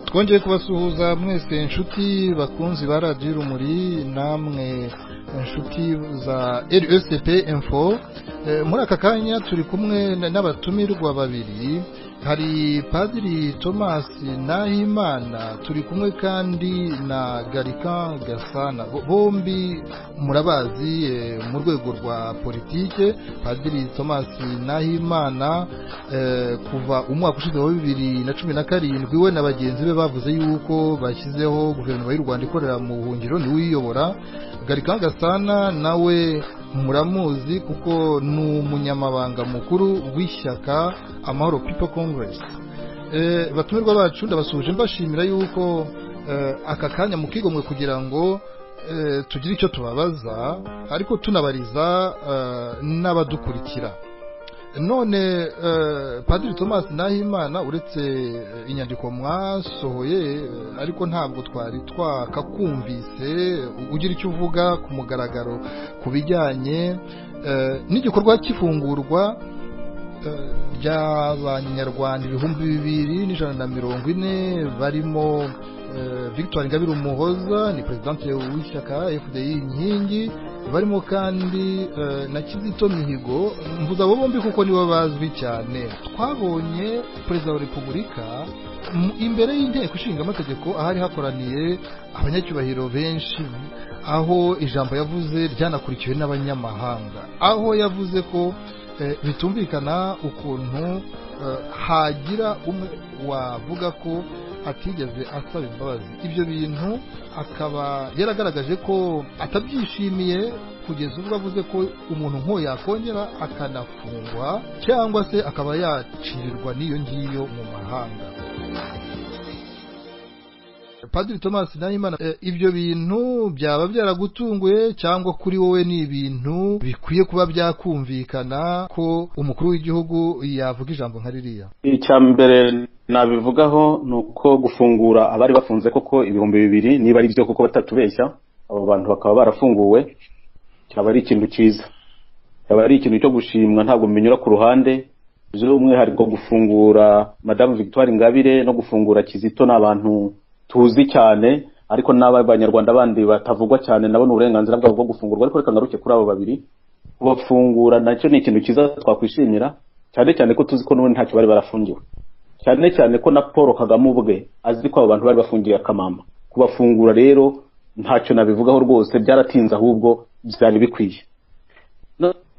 twongeye kubasuhuza mwese inshuti bakunzi ba radiyo urumuri namwe inshuti za rsp info muri aka kanya turi kumwe n'abatumirwa babiri hari padiri thomas nahimana turi kumwe kandi na garika gasana bombi murabazi mu rwego rwa politike padiri thomas nahimana kuva umwaka ushize wa bibiri na cumi na karindwi we na bagenzi be bavuze y'uko bashyizeho guverinoma y'u rwanda ikorera mu buhungiro niwe uyiyobora garika gasana nawe muramuzi kuko ni umunyamabanga mukuru w'ishyaka amahoro pipo kongeresi batumirwa bacu ndabasuhuje mbashimira yuko aka kanya mukigomwe kugira ngo tugire icyo tubabaza ariko tunabariza n'abadukurikira none padiri thomas nahimana uretse inyandiko mwasohoye ariko ntabwo twari twakakumvise ugira icyo uvuga ku mugaragaro ku bijyanye n'igikorwa cy'ifungurwa ry'abanyarwanda ibihumbi bibiri n'ijana na mirongo ine barimo victoire ingabire umuhoza ni perezidante w'ishyaka fdi inkingi barimo kandi na kizito mihigo mvuze abo bombi kuko nibo bazwi cyane twabonye perezida wa repubulika imbere y'inteko ishinga amategeko ahari hakoraniye abanyacyubahiro benshi aho ijambo yavuze ryanakurikiwe n'abanyamahanga aho yavuze ko bitumvikana ukuntu hagira umwe wavuga ko atigeze asaba imbabazi ibyo bintu akaba yaragaragaje ko atabyishimiye kugeza ubwo avuze ko umuntu nk'uwo yakongera akanafungwa cyangwa se akaba yacirirwa n'iyo ngiyo mu mahanga padiri thomas nahimana ibyo bintu byaba byaragutunguye cyangwa kuri wowe ni ibintu bikwiye kuba byakumvikana ko umukuru w'igihugu yavuga ijambo nka ririya icya mbere nabivugaho ni uko gufungura abari bafunze koko ibihumbi bibiri niba ari byo koko batatubeshya abo bantu bakaba barafunguwe cyaba ari ikintu cyiza cyaba ari ikintu cyo gushimwa ntabwo binyura ku ruhande by'umwihariko gufungura madamu victoire ingabire no gufungura kizito ni abantu tuzi cyane ariko n'abanyarwanda bandi batavugwa cyane nabo ni uburenganzira bwabo bwo gufungurwa ariko reka ngaruke kuri abo babiri kubafungura nacyo ni ikintu cyiza twakwishimira cyane cyane ko tuzi ko n'ubundi ntacyo bari barafungiwe cyane cyane ko na paul kagame ubwe azi ko abo bantu bari bafungiye akamama kubafungura rero ntacyo nabivugaho rwose byaratinze ahubwo byari bikwiye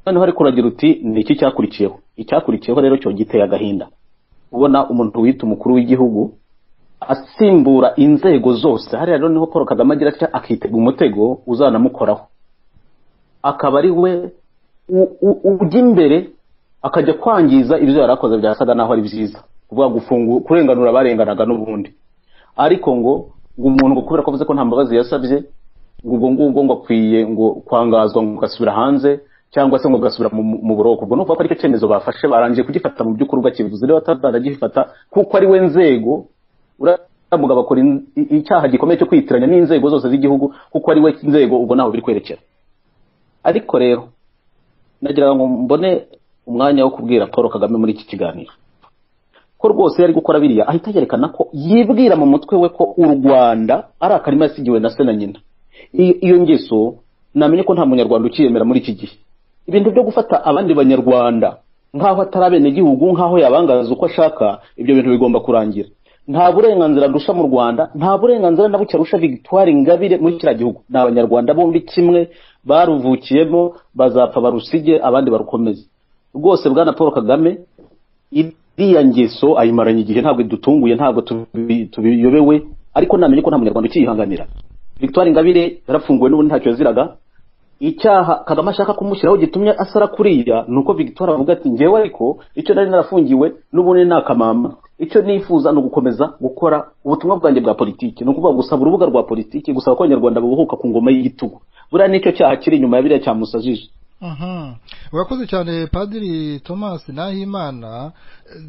noneho ariko uragira uti ni iki cyakurikiyeho icyakurikiyeho rero cyo giteye agahinda ubona umuntu wita umukuru w'igihugu asimbura inzego zose hariya rero niho paul kagame agira atya akitega umutego uzanamukoraho akaba ari we ujya imbere akajya kwangiza ibyo yari akoze byasaga naho ari byiza kuvuga gufungura kurenganura abarenganaga n'ubundi ariko ngo ngo umuntu ngo kubera ko avuze ko nta mbabazi yasabye ngo ubwo ngubwo ngo akwiye ngo kwangazwa ngo ugasubira hanze cyangwa se ngo ugasubira mu buroko ubwo ni ukuvuga ko aricyo cyemezo bafashe barangiye kugifata mu by'ukuri bakivuze rero batazanagifata kuko ari we nzego uriya bakora icyaha gikomeye cyo kwitiranya n'inzego zose z'igihugu kuko ari we nzego ubona aho biri kwerekera ariko rero nagira ngo mbone umwanya wo kubwira paul kagame muri iki kiganiro ko rwose yari gukora biriya ahita yerekana ko yibwira mu mutwe we ko u rwanda ari akarima yasigiwe na se na nyina iyo ngeso namenye ko nta munyarwanda ukiyemera muri iki gihe ibintu byo gufata abandi banyarwanda nk'aho atari abenegihugu nk'aho yabangaza uko ashaka ibyo bintu bigomba kurangira nta burenganzira arusha mu rwanda nta burenganzira na buke arusha victoire ingabire muri kiriya gihugu ni abanyarwanda bombi kimwe baruvukiyemo bazapfa barusige abandi barukomeze rwose bwana paul kagame iriya ngeso ayimaranye igihe ntabwo idutunguye ntabwo tubiyobewe ariko namenye ko nta munyarwanda ukiyihanganira victoire ingabire yarafunguwe n'ubundi ntacyo yaziraga icyaha kagame ashaka kumushyiraho gitumye asara kuriya ni uko victoire avuga ati ngewe ariko icyo nari narafungiwe n'ubundi ni akamama icyo nifuza ni ugukomeza gukora ubutumwa bwanjye bwa politiki ni ukuvuga gusaba urubuga rwa politiki gusaba ko abanyarwanda babuhuka ku ngoma y'igitugu buriya nicyo cyaha kiri inyuma ya biriya cyamusajije urakoze cyane padiri thomas nahimana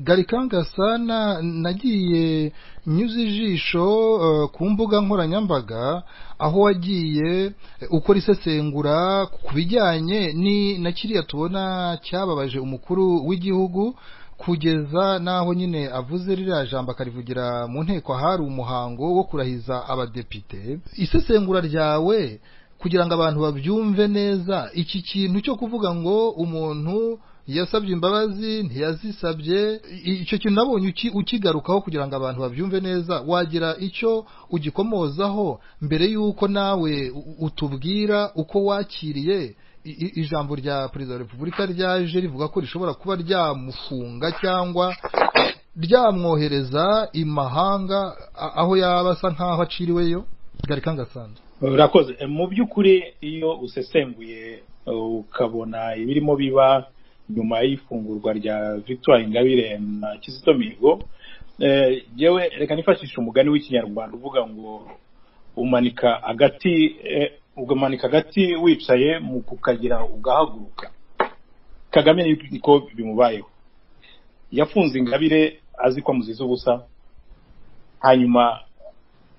garikangasana nagiye nyuze ijisho ku mbuga nkoranyambaga aho wagiye ukora isesengura ku bijyanye na kiriya tubona cyababaje umukuru w'igihugu kugeza n'aho nyine avuze ririya jambo akarivugira mu nteko hari umuhango wo kurahiza abadepite isesengura ryawe kugira ngo abantu babyumve neza iki kintu cyo kuvuga ngo umuntu yasabye imbabazi ntiyazisabye icyo kintu nabonye uki- ukigarukaho kugira ngo abantu babyumve neza wagira icyo ugikomozaho mbere y'uko nawe u- utubwira uko wakiriye i- i- ijambo rya perezida wa repubulika ryaje rivuga ko rishobora kuba ryamufunga cyangwa ryamwohereza imahanga a- aho yaba asa nk'aho aciriweyo garika ngasanzwe urakoze Eh, mu by'ukuri iyo usesenguye eh, ukabona ibirimo biba nyuma y'ifungurwa rya victoire ingabire na kizito mihigo eh, yewe reka nifashishe umugani w'ikinyarwanda uvuga ngo umanika agati eh, umanika agati wicaye mu kukagira ugahaguruka kagame niko bimubayeho yafunze ingabire azi ko amuziza ubusa hanyuma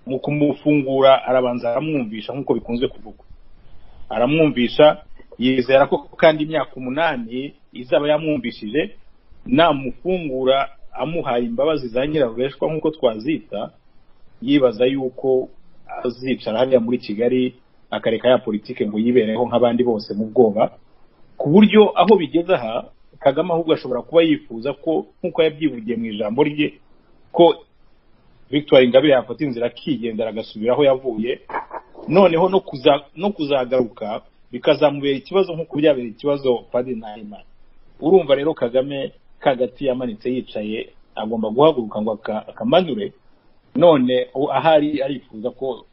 mu kumufungura arabanza aramwumvisha nk'uko bikunze kuvugwa aramwumvisha yizera ko kandi imyaka umunani izaba yamwumvishije namufungura amuhaye imbabazi za nyirarureshwa nk'uko twazita yibaza yuko azicara hariya muri kigali akareka ya politike ngo yibereho nk'abandi bose mu bwoba ku buryo aho bigeze aha kagame ahubwo ashobora kuba yifuza ko nk'uko yabyivugiye mu ijambo rye ko victoire ingabire yafata inzira akigendera agasubira aho yavuye noneho no kuza no kuzagaruka bikazamubera ikibazo nk'uko byabera ikibazo padiri nahimana urumva rero kagame kagati yamanitse yicaye agomba guhaguruka ngo aka- akamanure none u- ahari arifuza ko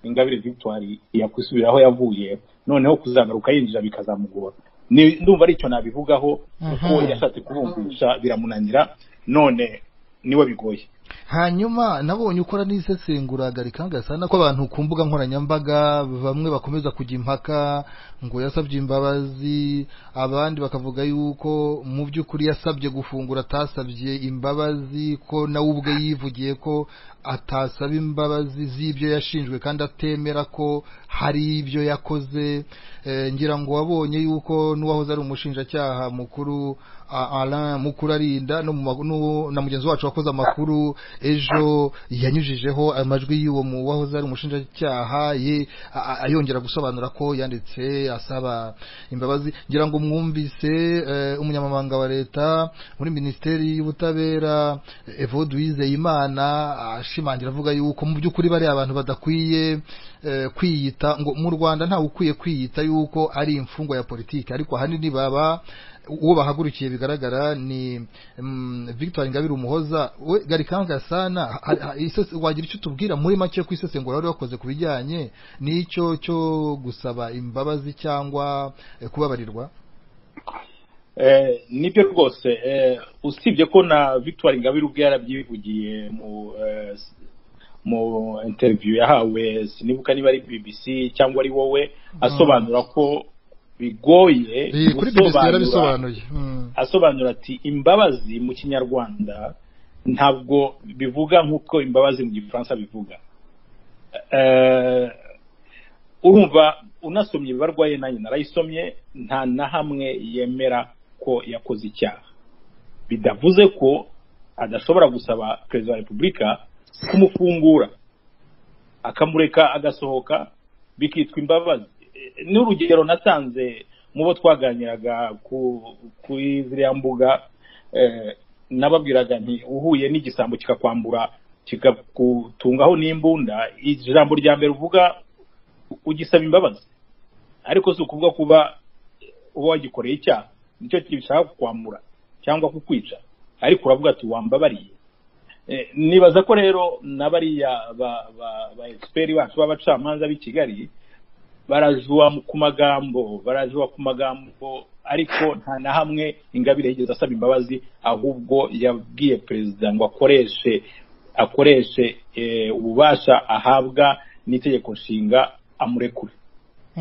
ingabire victoire yakwisubira aho yavuye noneho kuzagaruka yinjira bikazamugora Ni- ndumva aricyo nabivugaho kuko Mhm. yashatse kubumvisha biramunanira none niwe bigoye hanyuma nabonye ukora n'isesengura garika ngasana ko abantu ku mbuga nkoranyambaga bamwe bakomeza kujya impaka ngo yasabye imbabazi abandi bakavuga yuko mu by'ukuri yasabye gufungura atasabye imbabazi ko nawe ubwe yivugiye ko atasaba imbabazi z'ibyo yashinjwe kandi atemera ko hari ibyo yakoze Eh, ngira ngo wabonye yuko n'uwahoze ari umushinjacyaha mukuru a- Alain Mukurarinda no mu ma- n'uwo- na mugenzi wacu wakoze amakuru ejo yanyujijeho amajwi y'uwo mu wahoze ari umushinjacyaha ye a- a- ayongera gusobanura ko yanditse asaba imbabazi ngira ngo mwumvise eh, umunyamabanga wa leta muri minisiteri y'ubutabera eh, Evode Uwizeyimana ashimangira avuga yuko mu by'ukuri bariya abantu badakwiye eh, kwiyita ngo mu Rwanda ntawe ukwiye kwiyita yuko ari imfungwa ya politiki ariko ahanini baba uwo bahagurukiye bigaragara ni mm, Victoire Ingabire Umuhoza we Garikanga sana ha- ha- isese- wagira icyo tubwira muri make ku isesengura wari wakoze ku bijyanye n'icyo cyo gusaba imbabazi cyangwa eh, kubabarirwa Eh, nibyo rwose eh, usibye ko na victoire ingabire ubwe yarabyivugiye mu eh, s- mu interview yahawe sinibuka niba ari bbc cyangwa ari wowe asobanura ko bigoye Eh, kuri BBC yarabisobanuye Mm. asobanura ati imbabazi mu kinyarwanda ntabwo bivuga nk'uko imbabazi mu gifaransa bivuga Eh, urumva unasomye ibibarwa ye nanjye narayisomye nta na hamwe yemera ko yakoze icyaha bidavuze ko adashobora gusaba perezida wa repubulika kumufungura akamureka agasohoka bikitwa imbabazi Eh, n'urugero nasanze mu bo twaganiraga ku kuri ziriya mbuga eh, nababwiraga nti uhuye n'igisambo kikakwambura kikagutungaho n'imbunda ijambo rya mbere uvuga ugisaba imbabazi ariko si ukuvuga kuba uba wagikoreye icyaha nicyo gishaka kukwambura cyangwa kukwica ariko uravuga ati wambabariye Eh, nibaza ko rero na bariya ba ba- ba egisiperi bacu b'abacamanza b'i kigali barajua mu- ku magambo barajua ku magambo ariko nta na hamwe ingabire yigeze asaba imbabazi ahubwo yabwiye perezida ngo akoreshe akoreshe eh, ububasha ahabwa n'itegeko nshinga amurekure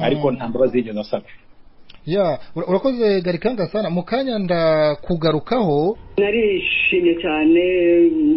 ariko nta mbabazi yigeze asaba ya ura- urakoze garikanga sana mu kanya ndakugarukaho narishimye cyane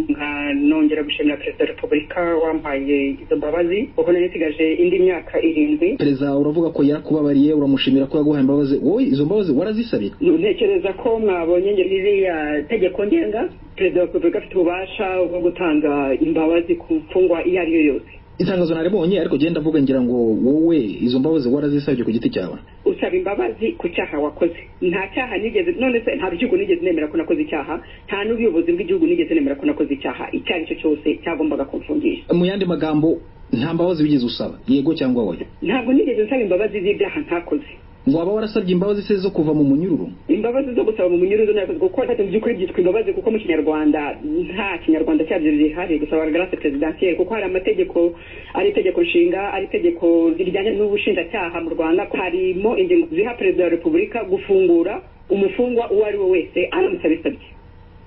nka nongera gushimira perezida wa repubulika wampaye izo mbabazi ubwo nari nsigaje indi myaka irindwi perezida uravuga ko yakubabariye uramushimira ko yaguhaye imbabazi wowe izo mbabazi warazisabira ntekereza ko mwabonye ririya tegeko ngenga perezida wa repubulika afite ububasha bwo gutanga imbabazi ku mfungwa iyo ari yo yose itangazo naribonye ariko genda ndavuga ngira ngo wowe izo mbabazi warazisabye ku giti cyawe usaba imbabazi ku cyaha wakoze nta cyaha nigeze none se nta rukiko nigeze nemera ko nakoze icyaha nta n'ubuyobozi bw'igihugu nigeze nemera ko nakoze icyaha icyo ari cyo cyose cyagombaga kumfungisha mu yandi magambo nta mbabazi wigeze usaba yego cyangwa oya ntabwo nigeze nsaba imbabazi z'ibyaha ntakoze waba warasabye imbabazi se zo kuva mu munyururu imbabazi zo gusaba mu munyururu nakoze kuko ntacyo mu by'ukuri byitwa imbabazi kuko mu kinyarwanda nta kinyarwanda cyabyo gihari gusaba garase perezidansiyeri kuko hari amategeko ari itegeko nshinga ari itegeko rijyanye n'ubushinjacyaha mu rwanda harimo ingingo ziha perezida wa repubulika gufungura umufungwa uwo ari we wese aramusabisabye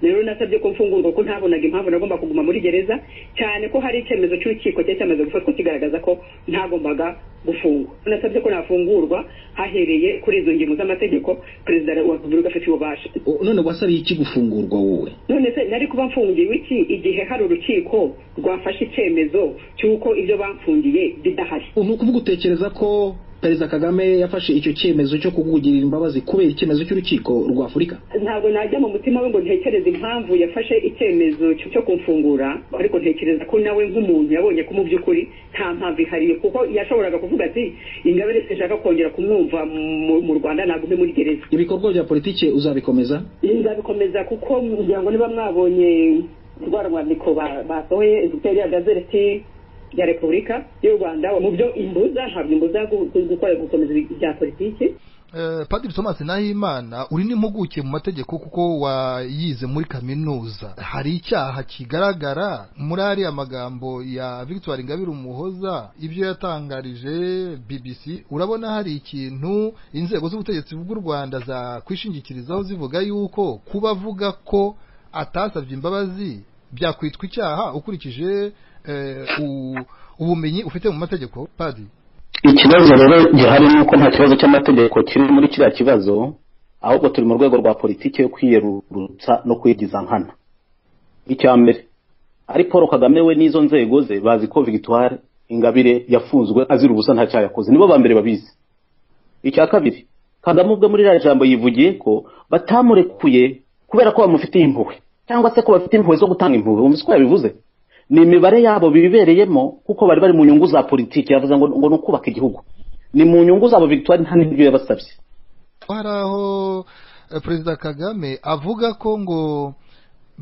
rero nasabye ko mfungurwa ko ntabonaga impamvu nagomba kuguma muri gereza cyane ko hari icyemezo cy'urukiko cyari cyamaze gufatwa kigaragaza ko ntagombaga gufungwa nasabye ko nafungurwa hahereye kuri izo ngingo z'amategeko perezida wa repubulika afite ububasha O- none wasabiye iki gufungurwa wowe none se nari kuba mfungiwe iki igihe hari urukiko rwafashe icyemezo cy'uko ibyo bamfungiye bidahari ni ukuvuga utekereza ko perezida kagame yafashe icyo cyemezo cyo kukugirira imbabazi kubera icyemezo cy'urukiko rwa afurika ntabwo najya mu mutima we ngo ntekereze impamvu yafashe icyemezo cyo cyo kumfungura ariko ntekereza ko nawe nk'umuntu yabonye ko mu by'ukuri nta mpamvu ihariye kuko yashoboraga kuvuga ati ingabire sinshaka kongera kumwumva mu- mu rwanda nagume muri gereza ibikorwa bya politiki uzabikomeza nzabikomeza kuko kugira ngo niba mwabonye rwa rwandiko ba- basohoye yari ya gazeti ya repubulika y'u rwanda mu byo imbuza ntabwo imbuza gu- gu- gukora gukomeza ibya politiki Eh, Padiri Thomas Nahimana uri n'impuguke mu mategeko kuko wayize muri kaminuza hari icyaha kigaragara muri ariya magambo ya Victoire Ingabire Umuhoza ibyo yatangarije BBC urabona hari ikintu inzego z'ubutegetsi bw'u Rwanda zakwishingikirizaho zivuga yuko kuba avuga ko atasabye imbabazi byakwitwa icyaha ukurikije eh, u- ubumenyi ufite mu mategeko Padiri ikibazo rero gihari ni uko nta kibazo cy'amategeko kiri muri kiriya kibazo ahubwo turi mu rwego rwa politiki yo kwiyerurutsa no kwigiza nkana icya mbere ari paul kagame we n'izo nzego ze bazi ko victoire ingabire yafunzwe azira ubusa nta cyaha yakoze nibo ba mbere babizi icya kabiri kagame ubwe muri ririya jambo yivugiye ko batamurekuye kubera ko bamufitiye impuhwe cyangwa se ko bafite impuhwe zo gutanga impuhwe wumvise ko yabivuze ni imibare yabo bibereyemo kuko bari bari mu nyungu za politiki yavuze ngo ngo ni ukubaka igihugu ni mu nyungu zabo victoire nta n'ibyo yabasabye hari aho eh, perezida kagame avuga ko ngo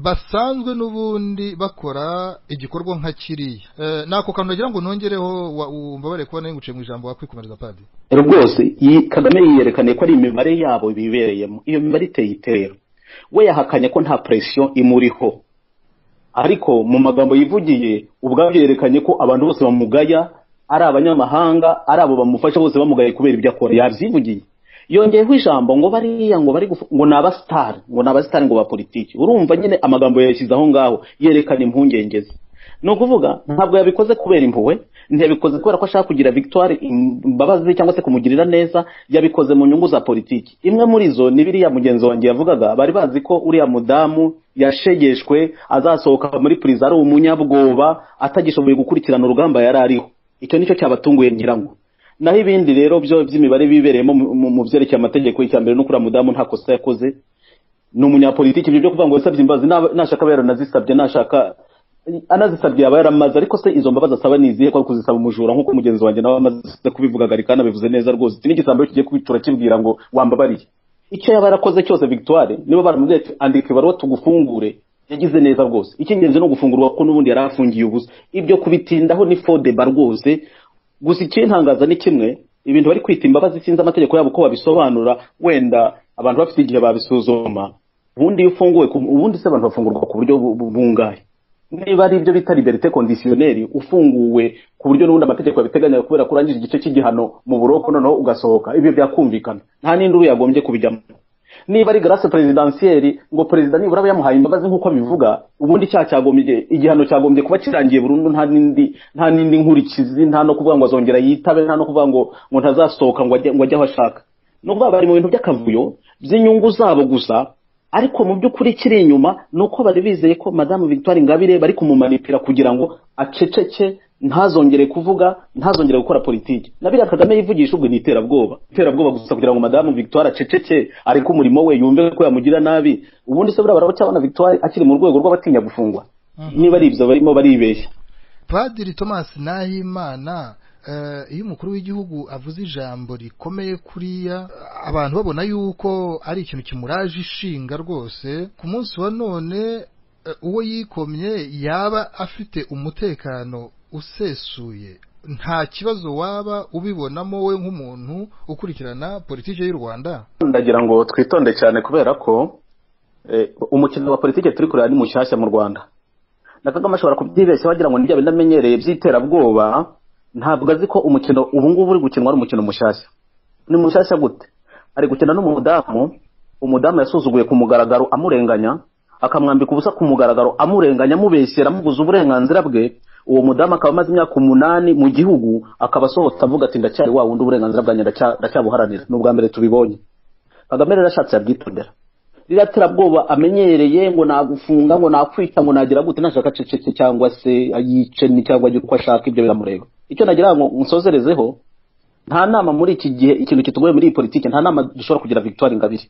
basanzwe n'ubundi bakora igikorwa nka kiriya Eh, nako kantu nagira ngo nongereho wa- umbabare kuba nari nguciye mu ijambo wakwikomereza padi rwose iyi- kagame yiyerekaniye ko ari imibare yabo bibereyemo iyo mibare iteye itera we yahakanye ko nta presiyo imuriho ariko mu magambo yivugiye ubwabyo yerekanye ko abantu bose bamugaya ari abanyamahanga ari abo bamufasha bose bamugaye kubera ibyo akora yabyivugiye yongeyeho ijambo ngo bariya ngo bari gufu- ngo ni abasitari ngo ni abasitari ngo ba politiki urumva nyine amagambo yayashyize aho ngaho yerekana impungenge ze ni ukuvuga ntabwo yabikoze kubera impuhwe ntiyabikoze kubera ko ashaka kugira victoire imbabazi cyangwa se kumugirira neza yabikoze mu nyungu za politiki imwe muri zo ni biriya mugenzi wanjye yavugaga bari bazi ko uriya mudamu yashegeshwe azasohoka muri puriza ari umunyabwoba atagishoboye gukurikirana urugamba yari ariho icyo nicyo cyabatunguye ngira ngo naho ibindi rero byo by'imibare bibereyemo mu- mu- mu byerekeye amategeko icya mbere n'ukuriya mudamu nta kosa yakoze ni umunyapolitiki ibyo byo kuvuga ngo yasabye imbabazi naba- nashaka aba yaranazisabye nashaka anazisabye yaba yaramaze ariko se izo mbabazi asaba ni izihe ko ari kuzisaba umujura nk'uko mugenzi wanjye nawe amaze kubivuga gari kandi abivuze neza rwose iki ni igisambo kigiye kwitura kimbwira ngo wambabariye icyo yaba yarakoze cyose victoire niba baramubwiye ati andika ibaruwa tugufungure yagize neza rwose icy'ingenzi ni ugufungurwa ko n'ubundi yari afungiye ubusa ibyo kubitindaho ni fodeba rwose gusa ikintangaza ni kimwe ibintu bari kwita imbabazi sinzi amategeko yabo uko babisobanura wenda abantu bafite igihe babisuzuma ubundi iyo ufunguwe ku- ubundi se abantu bafungurwa ku buryo bu- bu- bungahe niba ari ibyo bita liberite kondisiyoneri ufunguwe ku buryo n'ubundi amategeko yabiteganya kubera ko urangije igice cy'igihano mu buroko noneho ugasohoka ibyo byakumvikana nta n'indi yagombye kubijyamo niba ari garase perezidansiyeri ngo perezida nibura aba yamuhaye imbabazi nk'uko abivuga ubundi icyaha cyagombye igihano cyagombye kuba kirangiye burundu nta n'indi nta n'indi nkurikizi nta no kuvuga ngo azongera yitabe nta no kuvuga ngo ngo ntazasohoka ngo ajye ngo ajye aho ashaka ni ukuvuga bari mu bintu by'akavuyo by'inyungu zabo gusa ariko mu by'ukuri kiri inyuma ni uko bari bizeye ko madamu victoire ingabire bari kumumanipira kugira ngo aceceke ntazongere kuvuga ntazongere gukora politiki na biriya kagame yivugisha ubwo ni iterabwoba iterabwoba gusa kugira ngo madamu victoire aceceke areke umurimo we yumve ko yamugira nabi ubundi se buriya baracyabona victoire akiri mu rwego rw'abatinya gufungwa niba ari ibyo barimo baribeshya padiri thomas nahimana iyo umukuru w'igihugu avuze ijambo rikomeye kuriya abantu babona yuko ari ikintu kimuraje ishinga rwose ku munsi wa none uwo yikomye yaba afite umutekano usesuye nta kibazo waba ubibonamo we nk'umuntu ukurikirana politiki y'u rwanda ndagira ngo twitonde cyane kubera ko umukino wa politiki turi kureba ni mushyashya mu rwanda na kagame ashobora kubyibeshya wagira ngo nibyo binamenyereye by'iterabwoba ntabwo azi ko umukino ubu ngubu uri gukinwa ari umukino mushyashya ni mushyashya gute ari gukina n'umudamu umudamu yasuzuguye ku mugaragaro amurenganya akamwambika ubusa ku mugaragaro amurenganya amubeshyera amubuza uburenganzira bwe uwo mudamu akaba amaze imyaka umunani mu gihugu akaba asohotse avuga ati ndacyari wa wundi uburenganzira bwanjye ndacya- ndacyabuharanira ni ubwa mbere tubibonye kagame rero ashatse yabyitondera ririya terabwoba amenyereye ngo nagufunga ngo nakwica ngo nagira gute nashaka aceceke cyangwa se yiceni cyangwa ajye uko ashaka ibyo biramureba icyo nagira ngo nsozerezeho nta nama muri iki gihe ikintu kitugoye muri iyi politiki nta nama dushobora kugira victoire ingabire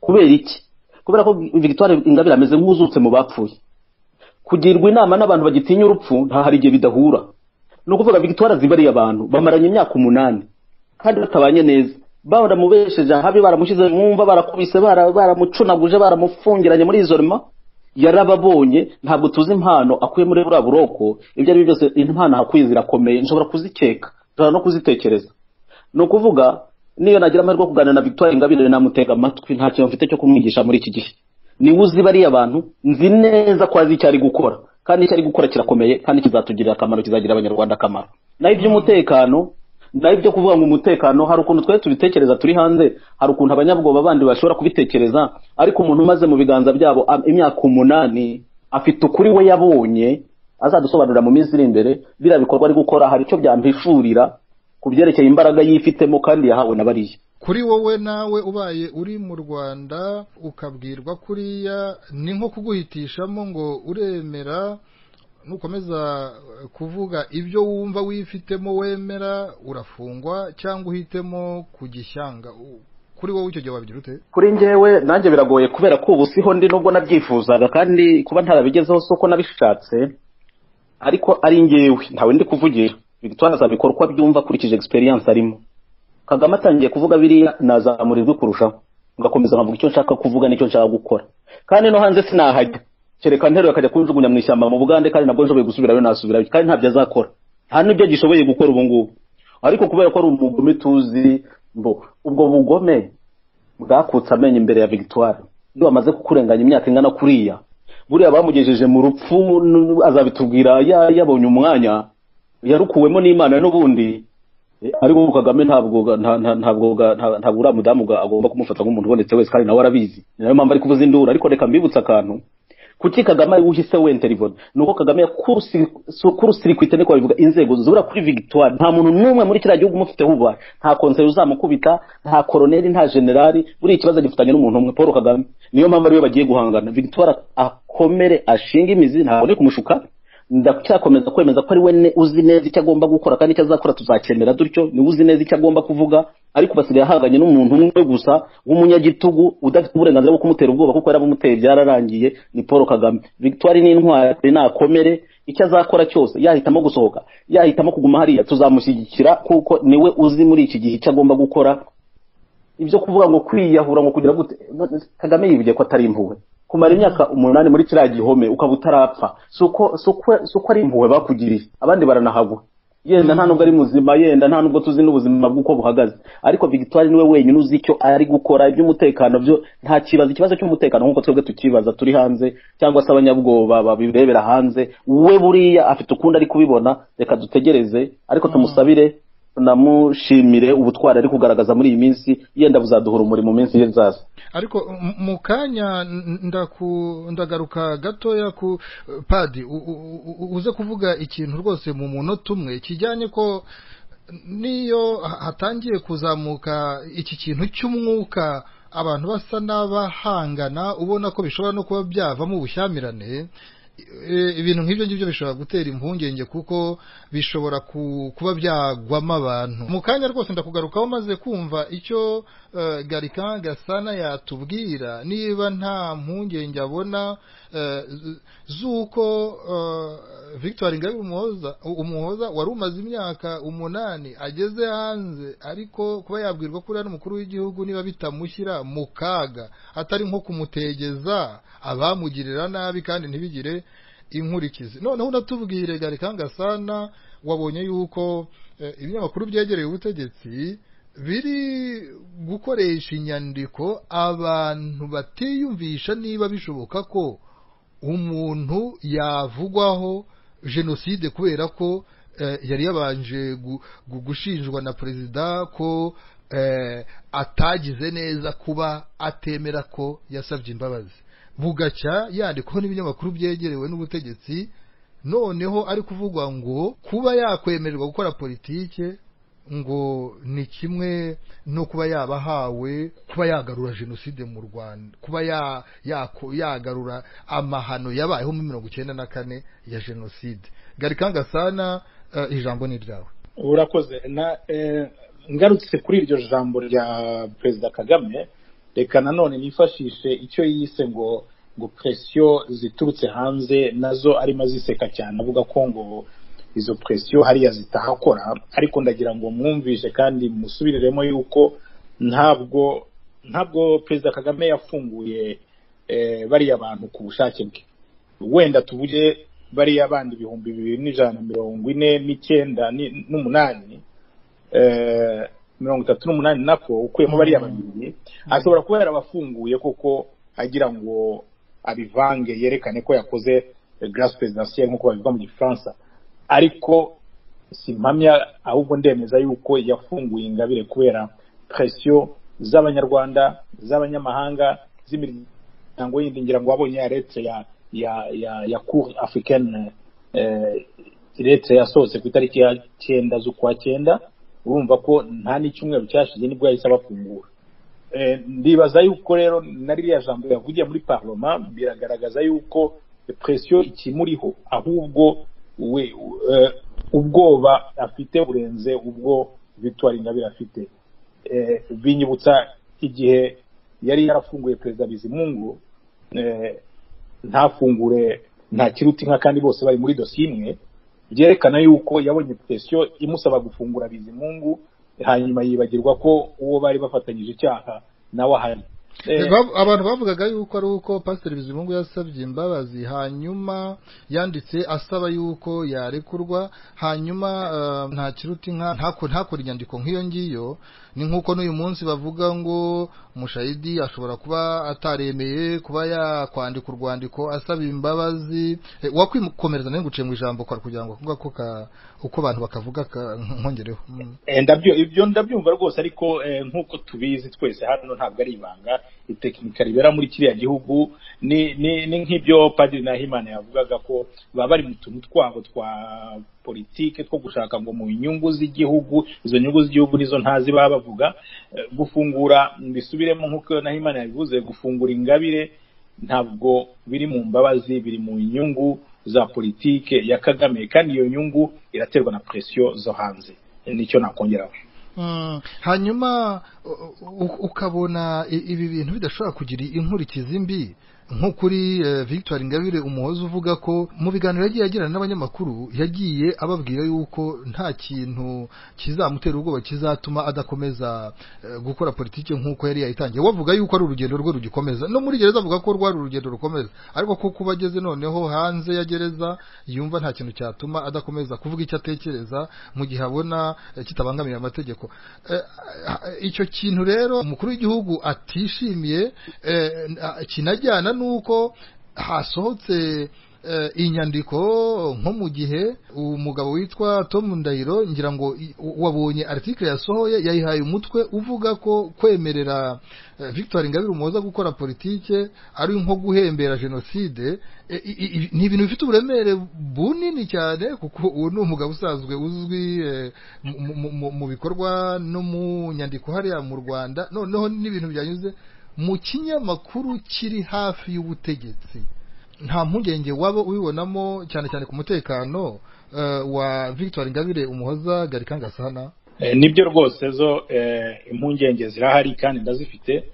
kubera iki kubera ko victoire ingabire ameze nk'uzutse mu bapfuye kugirwa inama n'abantu bagitinya urupfu nta hari igihe bidahura ni ukuvuga victoire azi bariya abantu bamaranye imyaka umunani kandi batabanye neza baramubesheje ahabi baramushyize mwumva barakubise bara- baramucunaguje baramufungiranye muri izo rima yarababonye ntabwo tuzi impano akuye muri buriya buroko ibyo ari byo byose impano ahakuye zirakomeye nshobora kuzikeka nshobora no kuzitekereza ni ukuvuga niyo nagira amahirwe yo kuganira na victoire ingabire namutega amatwi nta kintu mfite cyo kumwigisha muri iki gihe niwe uzi bariya bantu nzi neza ko azi icyo ari gukora kandi icyo ari gukora kirakomeye kandi kizatugirira akamaro kizagirira abanyarwanda akamaro naho iby'umutekano naho ibyo kuvuga ngo umutekano hari ukuntu twari tubitekereza turi hanze hari ukuntu abanyabwoba bandi bashobora kubitekereza ariko umuntu umaze mu biganza byabo am- imyaka umunani afite ukuri we yabonye azadusobanurira mu minsi iri imbere biriya bikorwa ari gukora hari icyo byampishurira ku byerekeye imbaraga yifitemo kandi yahawe na bariya kuri wowe nawe ubaye uri mu rwanda ukabwirwa kuriya ni nko kuguhitishamo ngo uremera nukomeza eh, kuvuga ibyo wumva wifitemo wemera urafungwa cyangwa uhitemo kugishyanga U- kuri wowe icyo gihe wabigira ute kuri njyewe nanjye biragoye kubera ko ubu siho ndi nubwo nabyifuzaga kandi kuba ntarabigezeho si uko nabishatse ariko ari njyewe ntawe ndi kuvugira victoire azabikora uko abyumva akurikije experience arimo kagame atangiye kuvuga biriya nazamura ijwi kurushaho ngakomeza nkavuga icyo nshaka kuvuga n'icyo nshaka gukora kandi no hanze sinahajya kereka nteruro akajya kunjugunya mu ishyamba mu bugande kandi nabwo nshoboye gusubirayo nasubirayo kandi ntabyo azakora nta n'ibyo gishoboye gukora ubu ngubu ariko kubera ko ari umugome tuzi mbo ubwo bugome bwakutse amenyo imbere ya victoire iyo bamaze kukurenganya imyaka ingana kuriya buriya bamugejeje mu rupfu n- n- azabitubwira ya- yabonye umwanya yarukuwemo n'imana n'ubundi Eh, ariko ubu kagame ntabwo ga- nta- nta- ntabwo ga- nta- ntabwo uriya mudamu ga- agomba kumufata nk'umuntu ubonetse wese kandi nawe arabizi ni nayo mpamvu ari kuvuza induru ariko reka mbibutse akantu kuki kagame ari uhise wenda rivona ni uko kagame yakurusirikwite niko babivuga inzego zibura kuri victoire nta muntu n'umwe muri kiriya gihugu umufiteho ububasha nta konseri uzamukubita nta koroneri nta generali buriya ikibazo gifitanye n'umuntu umwe paul kagame niyo mpamvu ariwe bagiye guhangana victoire akomere ashinga imizi ntabwo ari kumushuka ndacyakomeza kwemeza ko ari we ne- uzi neza icyo agomba gukora kandi icyo azakora tuzakemera dutyo niwe uzi neza icyo agomba kuvuga ariko basigaye ahanganye n'umuntu umwe gusa w'umunyagitugu udafite uburenganzira bwo kumutera ubwoba kuko yarabumuteye byararangiye ni paul kagame victoire ni intwari nakomere icyo azakora cyose yahitamo gusohoka yahitamo kuguma hariya tuzamushyigikira kuko niwe uzi muri iki gihe icyo agomba gukora ibyo kuvuga ngo kwiyahura ngo kugira gute kagame yivugiye ko atari impuhwe kumara imyaka umunani muri kiriya gihome ukaba utarapfa si uko- si uko- si uko ari impuhwe bakugiriye abandi baranahagwa yenda nta nubwo ari muzima yenda nta nubwo tuzi n'ubuzima bw'uko buhagaze ariko victoire niwe wenyine uzi icyo ari gukora iby'umutekano byo nta kibazo ikibazo cy'umutekano nk'uko twebwe tukibaza turi hanze cyangwa se abanyabwoba babirebera hanze we buriya afite ukundi ari kubibona reka dutegereze ariko tumusabire tunamushimire ubutwari ari kugaragaza muri iyi minsi yenda buzaduhura umurimo mu minsi izaza ariko m- mu kanya n- ndaku ndagaruka gatoya ku padi u- u- u- uze kuvuga ikintu rwose mu munota umwe kijyanye ko n'iyo hatangiye kuzamuka iki kintu cy'umwuka abantu basa n'abahangana ubona ko bishobora no kuba byavamo ubushyamirane eh, ibintu nk'ibyo ngibyo bishobora gutera impungenge kuko bishobora ku- kuba byagwamo abantu mu kanya rwose ndakugarukaho maze kumva icyo eh, garika gasana yatubwira niba nta mpungenge abona eh, z- z'uko eh, victoire ingabire umuhoza umuhoza wari umaze imyaka umunani ageze hanze ariko kuba yabwirwa ko uriya n'umukuru w'igihugu niba bitamushyira mu kaga atari nko kumutegeza abamugirira nabi kandi ntibigire inkurikizi noneho unatubwire garika ngasana wabonye yuko eh, ibinyamakuru byegereye ubutegetsi biri gukoresha inyandiko abantu batiyumvisha niba bishoboka ko umuntu yavugwaho jenoside kubera ko eh, yari yabanje gu- gu- gushinjwa na perezida ko eh, atagize neza kuba atemera ko yasabye imbabazi bugacya yandikwaho n'ibinyamakuru byegerewe n'ubutegetsi noneho ari kuvugwa ngo kuba yakwemererwa gukora politike ngo ni kimwe no kuba yabahawe kuba yagarura jenoside mu rwanda kuba ya- yako- yagarura amahano yabayeho muri mirongo icyenda na kane ya jenoside garika ngasana eh, ijambo ni ryawe urakoze na eh, ngarutse kuri iryo jambo rya perezida kagame reka nanone nifashishe icyo yise ngo ngo presiyo ziturutse hanze nazo arimo aziseka cyane avuga ko ngo izo presiyo hariya zitahakora ariko ndagira ngo mwumvishe kandi musubiriremo yuko ntabwo ntabwo perezida kagame yafunguye eh, bariya bantu ku bushake bwe wenda tuvuge bariya bandi ibihumbi bibiri n'ijana na mirongo ine n'icyenda ni- n'umunani eh, mirongo itatu n'umunani nako ukuyemo bariya babiri ashobora kuba yarabafunguye koko agira ngo abivange yerekane ko yakoze eh, grâce présidentielle nk'uko babivuga mu gifaransa ariko simpamya ahubwo ndemeza yuko yafunguye ingabire kubera presiyo z'abanyarwanda z'abanyamahanga z'imiryango yindi ngira ngo wabonye ya letre ya ya ya ya cour africaine eh, letre yasohotse ku itariki ya cyenda z'ukwa cyenda urumva ko nta n'icyumweru cyashize nibwo yahise abafungura Eh, ndibaza yuko rero na ririya jambo yavugiye muri parloma biragaragaza yuko presiyo ikimuriho ahubwo we eh, ubwoba afite burenze ubwo victoire ingabire afite Eh, binyibutsa igihe yari yarafunguye perezida bizimungu eh, ntafungure nta kiruti inka kandi bose bari muri dosiye imwe byerekana yuko yabonye presiyo imusaba gufungura bizimungu hanyuma yibagirwa ko uwo bari bafatanyije icyaha nawe ahari Eh, Bav- abantu bavugaga yuko ari uko pasiteri bizimungu yasabye imbabazi hanyuma yanditse asaba yuko yarekurwa hanyuma eh, nta kiruta inka ntako- ntakore inyandiko nk'iyo ngiyo ni nk'uko n'uyu munsi bavuga ngo mushayidi ashobora kuba ataremeye kuba yakwandika urwandiko asaba imbabazi Eh, wakwikomereza nawe nguciye mu ijambo kwari kugira ngo kuvuga ko ka- uko abantu bakavuga ka- nkongereho Mm. Eh, ndabyo ibyo ndabyumva rwose ariko eh, nk'uko tubizi twese hano ntabwo ari ibanga itekinika ribera muri kiriya gihugu ni ni ni nk'ibyo padiri nahimana yavugaga ko baba bari mu tuntu twabo twa politike two gushaka ngo mu nyungu z'igihugu izo nyungu z'igihugu nizo ntazi baba bavuga Eh, gufungura mbisubiremo nk'uko nahimana yabivuze gufungura ingabire ntabwo biri mu mbabazi biri mu nyungu za politike ya kagame kandi iyo nyungu iraterwa na presiyo zo hanze nicyo nakongeraho Mm, hanyuma u- u- ukabona i- ibi bintu bidashobora kugira inkurikizi mbi nko kuri eh, victoire ingabire umuhoza uvuga ko mu biganiro yagiye agirana n'abanyamakuru yagiye ababwira yuko nta kintu kizamutera ubwoba kizatuma adakomeza eh, gukora politiki nk'uko yari yayitangiye wavuga yuko ari urugendo rwe rugikomeza no muri gereza avuga ko rwari urugendo rukomeza ariko ko kuba ageze noneho hanze ya gereza yumva nta kintu cyatuma adakomeza kuvuga icyo atekereza mu gihe abona eh, kitabangamiye amategeko Eh, ah, icyo kintu rero umukuru w'igihugu atishimiye eh, n- ah, kinajyana n'uko hasohotse inyandiko nko mu gihe umugabo witwa Tom Ndahiro ngira ngo i- wabonye article yasohoye yayihaye umutwe uvuga ko kwemerera eh, Victoire Ingabire Umuhoza gukora politike ari nko guhembera jenoside eh, i- i- ni ibintu bifite uburemere bunini cyane kuko uwo ni umugabo usanzwe uzwi eh, mu- mu- mu- mu bikorwa no mu nyandiko hariya mu Rwanda noneho n'ibintu byanyuze mu kinyamakuru kiri hafi y'ubutegetsi nta mpungenge waba ubibonamo cyane cyane ku mutekano eh, wa victoire ingabire umuhoza garika ngasana Eh, nibyo rwose zo eh, impungenge zirahari kandi ndazifite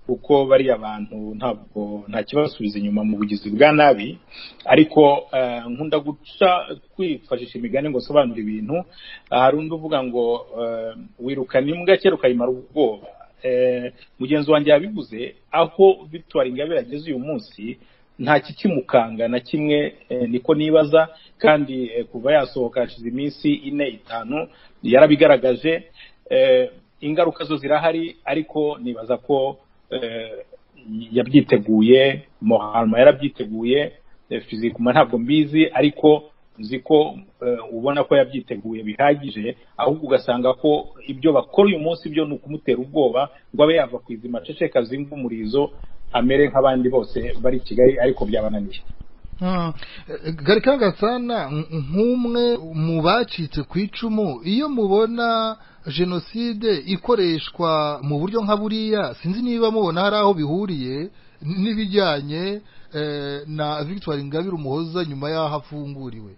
kuko bariya bantu ntabwo nta kibasubiza inyuma mu bugizi bwa nabi ariko eh, nkunda guca kwifashisha imigani ngo sobanura ibintu hari undi uvuga ngo eh, wirukana imbwa kera ukayimara ubwoba Eh, mugenzi wanjye yabivuze aho victoire ingabire ageze uyu munsi nta kikimukanga na kimwe eh, niko nibaza kandi eh, kuva yasohoka hashize iminsi ine itanu yarabigaragaje eh, ingaruka zo zirahari ariko nibaza ko eh, yabyiteguye moharma yarabyiteguye eh, fizikuma ntabwo mbizi ariko nzi ko eh, ubona ko yabyiteguye bihagije ahubwo ugasanga ko ibyo bakora uyu munsi byo ni ukumutera ubwoba ngo abe yava ku izima aceceka zinga umurizo amere nk'abandi bose bari i kigali ariko byabananiye garika ngasana nk'umwe mu bacitse ku icumu iyo mubona jenoside ikoreshwa mu buryo nka buriya sinzi niba mubona hari aho bihuriye n'ibijyanye eh, na victoire ingabire umuhoza nyuma y'aho afunguriwe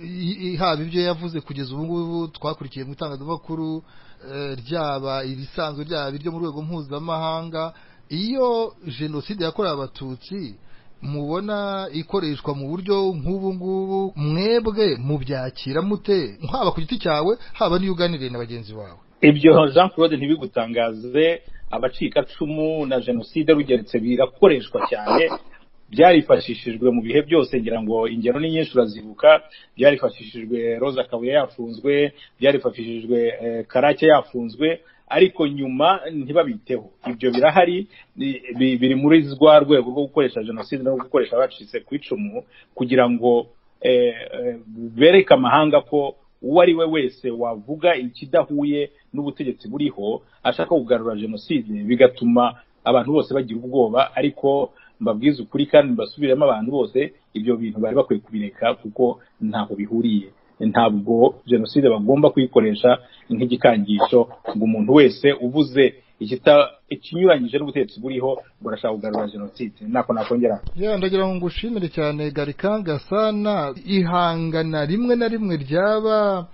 I- i- haba ibyo yavuze kugeza ubu ngubu twakurikiye mu itangazamakuru eh, ryaba irisanzwe ryaba iryo mu rwego mpuzamahanga iyo jenoside yakorewe abatutsi mubona ikoreshwa mu buryo nk'ubu ngubu mwebwe mubyakira mute haba ku giti cyawe haba n'iyo uganiriye na bagenzi bawe ibyo jean claude ntibigutangaze abacikacumu na jenoside rugeretse birakoreshwa cyane byarifashishijwe mu bihe byose ngira ngo ingero ni nyinshi urazibuka byarifashishijwe roza kabuye yafunzwe byarifashishijwe eh, karake yafunzwe ariko nyuma ntibabiteho ibyo birahari bi- bi- biri muri rwa rwego rwo gukoresha jenoside no gukoresha abacitse ku icumu kugira ngo eh, eh, bereke amahanga ko uwo ari we wese wavuga ikidahuye n'ubutegetsi buriho ashaka kugarura jenoside bigatuma abantu bose bagira ubwoba ariko mbabwize ukuri kandi mbasubiremo abantu bose ibyo bintu bari bakwiye kubireka kuko ntaho bihuriye ntabwo jenoside bagomba kuyikoresha nk'igikangisho ngo umuntu wese uvuze ikita- ikinyuranyije n'ubutegetsi buriho ngo arashaka kugarura jenoside ntako nakongera ya ndagira ngo ngushimire cyane garika gasana ihangana rimwe na rimwe ryaba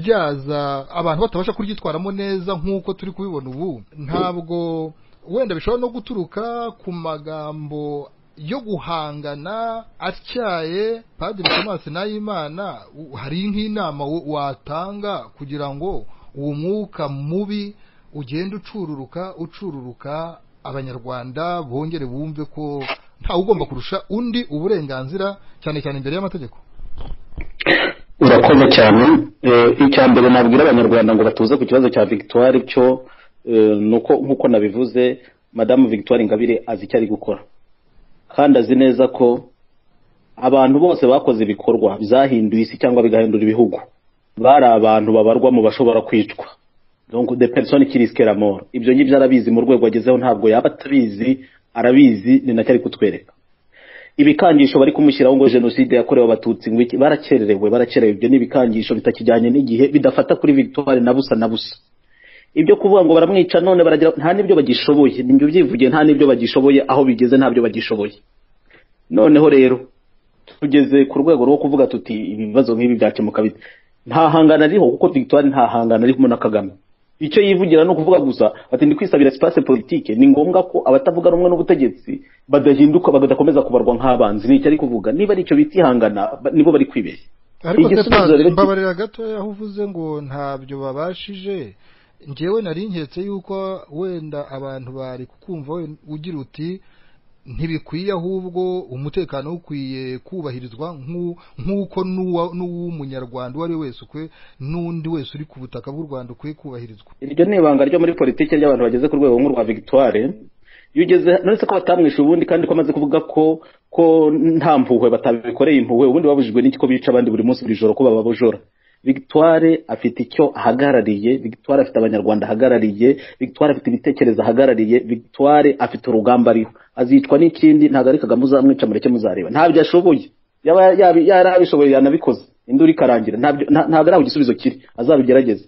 ryaza abantu batabasha kuryitwaramo neza nk'uko turi kubibona ubu ntabwo wenda bishobora no guturuka ku magambo yo guhangana atyaye padiri tomasi nayimana u- hari nk'inama wo- watanga kugira ngo uwo mwuka mubi ugenda ucururuka ucururuka abanyarwanda bongere bumve ko ntawe ugomba kurusha undi uburenganzira cyane cyane imbere y'amategeko urakoze cyane Eh, icya mbere nabwira abanyarwanda ngo batuze ku kibazo cya victoire cyo eh, nuko nk'uko nabivuze madamu victoire ingabire azi icyo ari gukora kandi azi neza ko abantu bose bakoze ibikorwa byahinduye isi cyangwa bigahindura ibihugu bari abantu babarwa mu bashobora kwicwa donc de personne qui risque la mort ibyo ngibyo arabizi mu rwego agezeho ntabwo yaba atabizi arabizi ni nacyo ari kutwereka ibikangisho bari kumushyiraho ngo jenoside yakorewe abatutsi ngo iki barakererewe barakerewe ibyo ni ibikangisho bitakijyanye n'igihe bidafata kuri victoire na busa na busa ibyo kuvuga ngo baramwica none baragira nta n'ibyo bagishoboye nibyo byivugiye nta n'ibyo bagishoboye aho bigeze ntabyo bagishoboye noneho rero tugeze ku rwego rwo kuvuga tuti ibibazo nk'ibi byakemuka bite nta hangana ariho kuko victoire nta hangana arimo na kagame icyo yivugira ni ukuvuga gusa ati ndi kwisabira espace politique ni ngombwa ko abatavuga rumwe n'ubutegetsi badahinduka badakomeza kubarwa nk'abanzi ni icyo ari kuvuga niba ari icyo bita ihangana ba- nibo bari kwibeshya ariko se Igisubizo padiri rero- mbabarira gatoya aho uvuze ngo ntabyo babashije njyewe nari nketse yuko wenda abantu bari kukumva we- ugira uti ntibikwiye ahubwo umutekano ukwiye kubahirizwa nk'u- nk'uko n'uwa- n'uw'umunyarwanda uwo ari we wese ukwe n'undi wese uri ku butaka bw'u rwanda ukwiye kubahirizwa iryo ni ibanga ryo muri politiki ry'abantu bageze ku rwego nk'urwa victoire iyo ugeze nonese ko batamwishe ubundi kandi ko amaze kuvuga ko ko nta mpuhwe batabikoreye impuhwe ubundi babujijwe n'iko bica abandi buri munsi buri joro ko bababujora victoire afite icyo ahagarariye victoire afite abanyarwanda ahagarariye victoire afite ibitekerezo ahagarariye victoire afite urugamba ariho azicwa n'ikindi ntabwo ari kagame uzamwica mureke muzareba ntabyo ashoboye yaba yaba- yarabishoboye yanabikoze induru ikarangira ntabyo- nta- ntabwo ari aho igisubizo kiri azabigerageze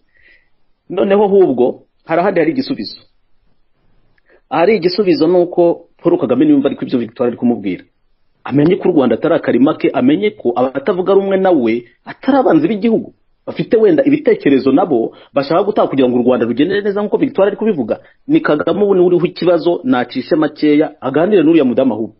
noneho ahubwo hari ahandi hari igisubizo ahari igisubizo ni uko paul kagame niyumva ariko ibyo victoire ari kumubwira amenye ko u rwanda atari akarima ke amenye ko abatavuga rumwe nawe atari abanzi b'igihugu bafite wenda ibitekerezo nabo bashaka gutanga kugira ngo u rwanda rugendere neza nk'uko victoire ari kubivuga ni kagame ubu niwe uriho ikibazo nacishe makeya aganire n'uriya mudamu ahubwo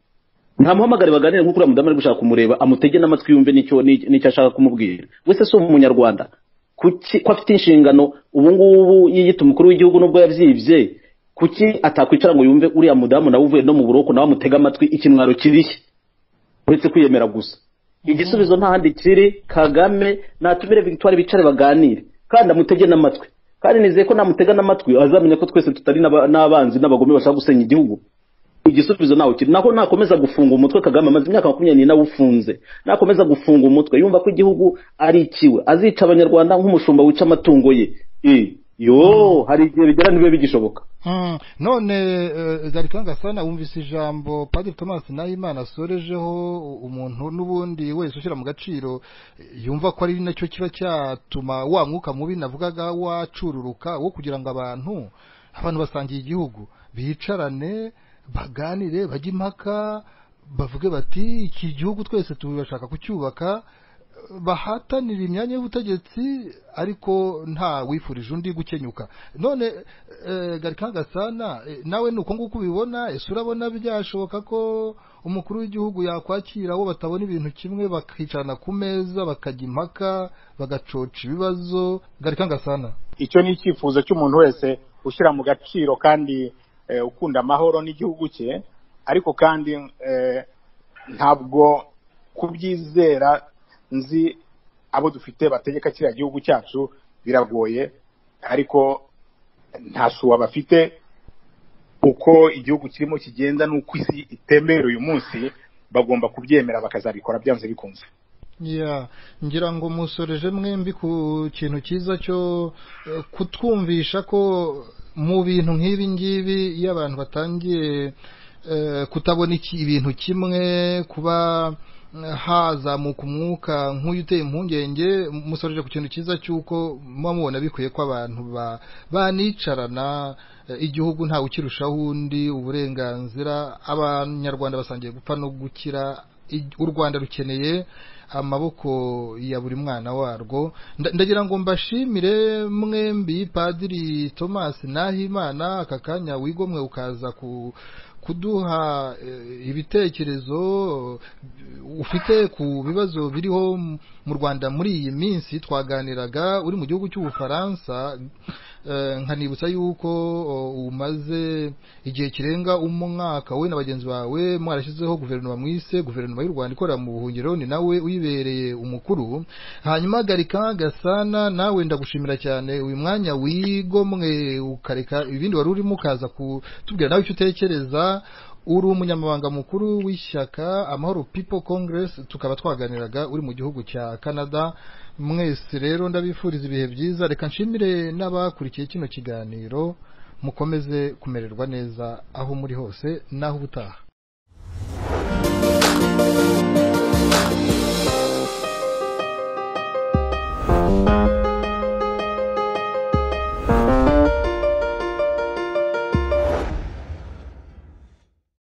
ntamuhamagare baganire nk'uko uriya mudamu ari gushaka kumureba amutege n'amatwi yumve n'icyo n'icyo n'icyo ashaka kumubwira wese si umunyarwanda kuki ko afite inshingano ubu ngubu yiyita umukuru w'igihugu nubwo yabyibye kuki atakwicara ngo yumve uriya mudamu nawe uvuye no mu buroko nawe amutege amatwi ikimwaro kirishye uretse kwiyemera gusa igisubizo ntahandi kiri kagame natumire victoire bicare baganire kandi amutege n'amatwi kandi nizeye ko namutega n'amatwi azamenya ko twese tutari n'aba- n'abanzi n'abagome bashaka gusenya igihugu igisubizo nawe kiri naho nakomeza gufunga umutwe kagame amaze imyaka makumyabiri n'ine awufunze nakomeza gufunga umutwe yumva ko igihugu ari ikiwe azica abanyarwanda nk'umushumba wica amatungo ye Eh, yo hari igihe bigera ntibibe bigishoboka Mm, none eh, Gallican Gasana wumvise ijambo Padiri Thomas Nahimana asorejeho umuntu n'ubundi wese ushyira mu gaciro eh, yumva ko ari nacyo kiba cyatuma wa mwuka mubi navugaga wacururuka wo kugira ngo abantu abantu basangiye igihugu bicarane baganire bajye impaka bavuge bati iki gihugu twese turashaka kucyubaka bahatanira imyanya y'ubutegetsi ariko nta wifurije undi gukenyuka none eh, Gallican Gasana eh, nawe ni uko nguko ubibona ese urabona byashoboka ko umukuru w'igihugu yakwakira abo batabona ibintu kimwe bakicarana ku meza bakajya impaka bagacoca ibibazo Gallican Gasana icyo ni icyifuzo cy'umuntu wese ushyira mu gaciro kandi eh, ukunda amahoro n'igihugu cye ariko kandi eh, ntabwo kubyizera nzi abo dufite bategeka kiriya gihugu cyacu biragoye ariko nta shuwa bafite uko igihugu kirimo kigenda n'uko isi itemera uyu munsi bagomba kubyemera bakazabikora byanze bikunze Yeah. ngira ngo musoreje mwembi ku kintu cyiza cyo eh, kutwumvisha ko mu bintu nk'ibi ngibi iyo abantu batangiye eh, kutabona iki- ibintu kimwe kuba eh, hazamuka umwuka nk'uyu uteye impungenge musoreje ku kintu cyiza cy'uko muba mubona bikwiye ko abantu ba- banicarana eh, igihugu ntawe ukirushaho undi uburenganzira abanyarwanda basangiye gupfa no gukira ij- u rwanda rukeneye amaboko ya buri mwana warwo Nda- ndagira ngo mbashimire mwembi padiri thomas nahimana aka kanya wigomwe ukaza ku kuduha eh, ibitekerezo eh, ufite ku bibazo biriho m- mu rwanda muri iyi minsi twaganiraga uri mu gihugu cy'ubufaransa eh, nkanibutsa yuko oh, umaze igihe kirenga umwaka we na bagenzi bawe mwarashyizeho guverinoma mwise guverinoma y'u rwanda ikorera mu buhungiro ni nawe uyibereye umukuru hanyuma garika gasana nawe ndagushimira cyane uyu mwanya wigomwe ukareka ibindi wari urimo ukaza kutubwira nawe icyo utekereza uri umunyamabanga mukuru w'ishyaka amahoro people congress tukaba twaganiraga uri mu gihugu cya canada mwese rero ndabifuriza ibihe byiza reka nshimire n'abakurikiye kino kiganiro mukomeze kumererwa neza aho muri hose n'aho ubutaha